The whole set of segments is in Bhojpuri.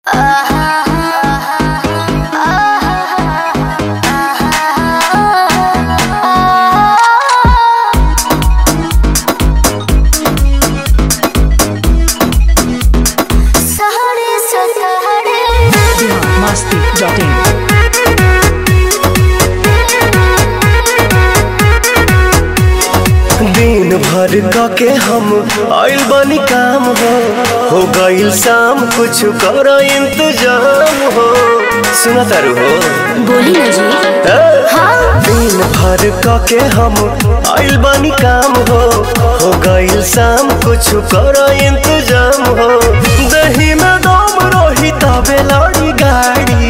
masti.in दिन भर क के हम आइल बानी काम हो हो गइल शाम कुछ कर इंतजाम हो सुना तारू हो बोली ना जी ए? दिन भर क के हम आइल बानी काम हो हो गइल शाम कुछ कर इंतजाम हो दही में दम रही तबे लड़ी गाड़ी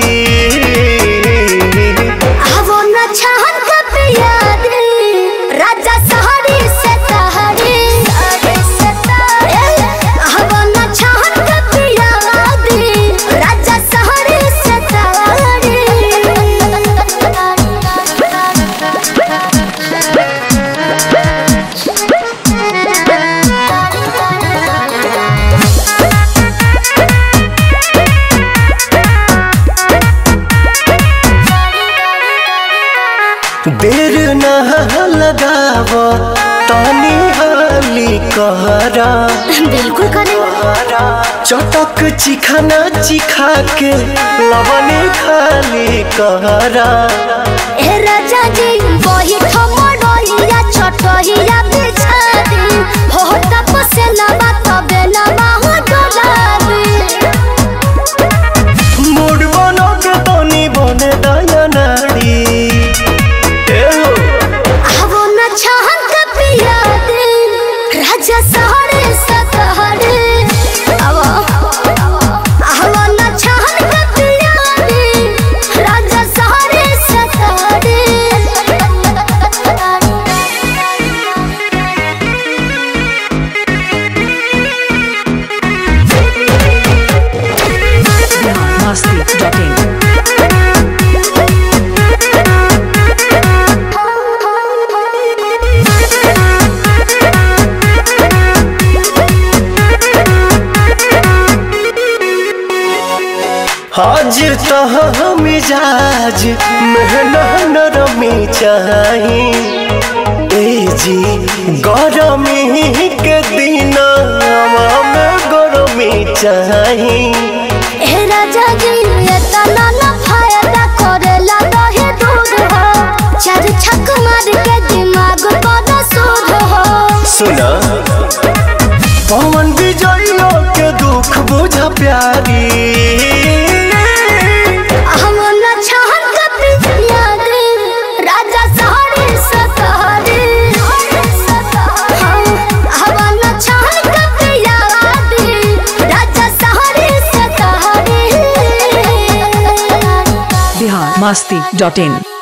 आवो न छहन कब याद राजा सहरी से सहरी आवो न छहन कब याद राजा सहरी से देर ना लगाव तानी हाली कहरा बिल्कुल करे चटक चिखाना चिखा के लवने खाली कहरा ए राजा जी वही ठमडोहिया छोटहिया बिछा दी हो तप से लबा तबे लबा हो डोलाबी मूड बनो के तनी बने दया नारी ए हो, आवो न छहन का पिया दे राजा सहरे सतहरे आवो आवो न छहन का पिया दे राजा सहरे सतहरे masti.in हाजिर तह मिजाज मेहना नरमी चाही ए जी गरमी के दिन में गरमी चाही ए राजा जी ये तना ना फायदा करेला दहे दूध हो चार छक मार के दिमाग पर सूद हो सुना पवन विजयो के दुख बुझा प्यारी हम न छहन का पिया दे राजा सहरे सतहरे हम न छहन का पिया दे राजा सहरे सतहरे biharmasti.in